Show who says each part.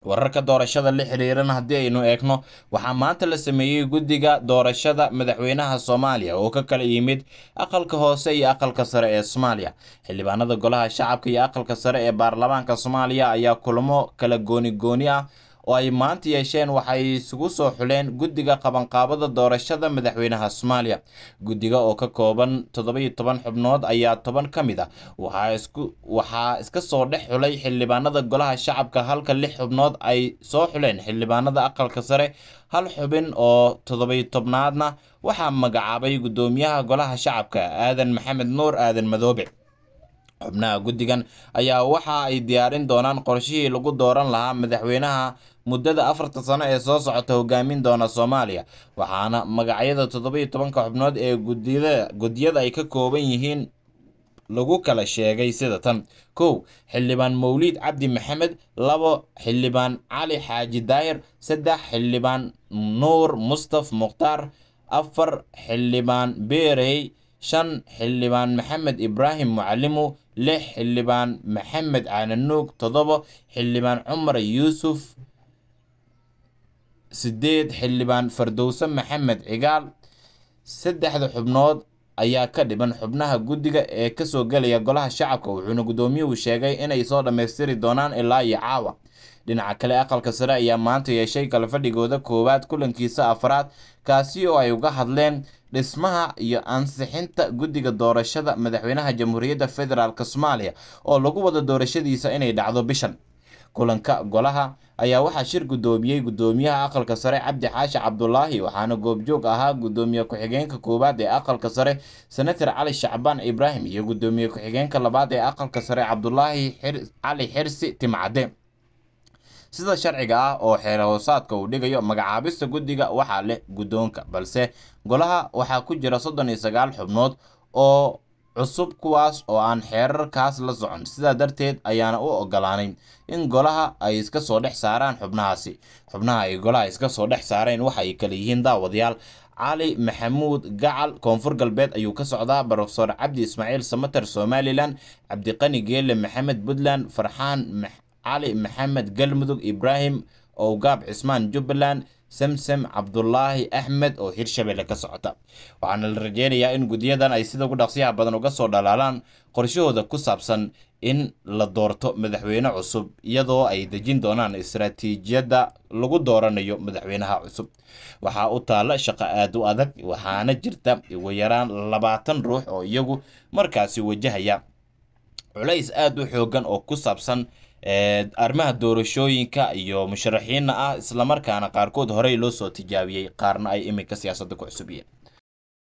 Speaker 1: wararka doorashada la xiriirana haddii aynu eegno waxaa maanta la sameeyey guddiga doorashada madaxweynaha soomaaliya oo ka kala yimid aqalka hoose iyo aqalka sare ee soomaaliya xildhibaanada golaha shacabka iyo aqalka sare ee baarlamaanka soomaaliya ayaa kulamo kala gooni gooni ah oo ay maanta yeesheen waxay isugu soo xuleen guddiga qabanqaabada doorashada madaxweynaha soomaaliya guddiga oo ka kooban toddoba-iyo toban xubnood ayaa toban ka mid ah waxaa isku waxaa iska soo dhex xulay xildhibaanada golaha shacabka halka lix xubnood ay soo xuleen xildhibaanada aqalka sare hal xubin oo toddoba-iyo tobnaadna waxaa magacaabay guddoomiyaha golaha shacabka aadan maxamed nuur aadan madoobe xubnaha guddigan ayaa waxa ay diyaarin doonaan qorshihii lagu dooran lahaa madaxweynaha muddada afarta sano ee soo socota hogaamin doona soomaaliya waxaana magacyada toddoba-iyo tobanka xubnood ee gudiyada guddiyada ay ka kooban yihiin lagu kala sheegay sida tan kow xildhibaan mawliid cabdi maxamed labo xildhibaan cali xaaji daayir saddex xildhibaan nuur mustaf mukhtaar afar xildhibaan beerey shan xildhibaan maxamed ibraahim mucalimu lix xildhibaan maxamed caananuug toddobo xildhibaan cumar yuusuf sideed xildhibaan fardowse maxamed cigaal saddexda xubnood ayaa ka dhiban xubnaha guddiga ee kasoo gelaya golaha shacabka wuxuuna guddoomiyuhu sheegay inay soo dhammaystiri doonaan ilaa iyo caawa dhinaca kale aqalka sare ayaa maanta yeeshay kalafadhigooda koowaad kulankiisa afraad kaasi oo ay uga hadleen dhismaha iyo ansixinta guddiga doorashada madaxweynaha jamhuuriyadda federaalk soomaaliya oo lagu wada doorashadiisa inay dhacdo bishan kulanka golaha ayaa waxaa shir guddoomiyey guddoomiyaha aqalka sare cabdi xaashi cabdulaahi waxaana goobjoog ahaa guddoomiye ku-xigeenka koowaad ee aqalka sare senator cali shacbaan ibraahim iyo guddoomiye ku-xigeenka labaad ee aqalka sare cabdulaahi cali xirsi timcadde sida sharciga ah oo xeer hoosaadka uu dhigayo magacaabista guddiga waxaa leh guddoonka balse golaha waxaa ku jira soddon iyo sagaal xubnood oo cusub kuwaas oo aan xeerarkaas la socon sidaa darteed ayaana u ogolaanay in golaha ay iska soo dhex saaraan xubnahaasi xubnaha ay golaha iska soo dhex saareen waxa ay kala yihiin daawadayaal cali maxamuud gacal koonfur galbeed ayuu ka socdaa brofesor cabdi ismaaciil samater somalilan cabdiqani geele maxamed puntland farxaan cali maxamed galmudug ibraahim owgaab cismaan jubbaland samsam cabdulaahi axmed oo hirshabelle ka socota waxaana la rajeynayaa in guddiyadan ay sida ugu dhaqsiyaha badan uga soo dhalaalaan qorshahooda ku saabsan in la doorto madaxweyne cusub iyadoo ay dejin doonaan istaraatiijiyadda lagu dooranayo madaxweynaha cusub waxaa u taalla shaqo aad u adag waxaana jirta ugu yaraan labaatan ruux oo iyagu markaasi wajahaya culays aada u xoogan oo ku saabsan arrimaha doorashooyinka iyo musharaxiinna ah islamarkaana qaarkood horey loo soo tijaabiyey qaarna ay iminka siyaasadda ku cusubiyeen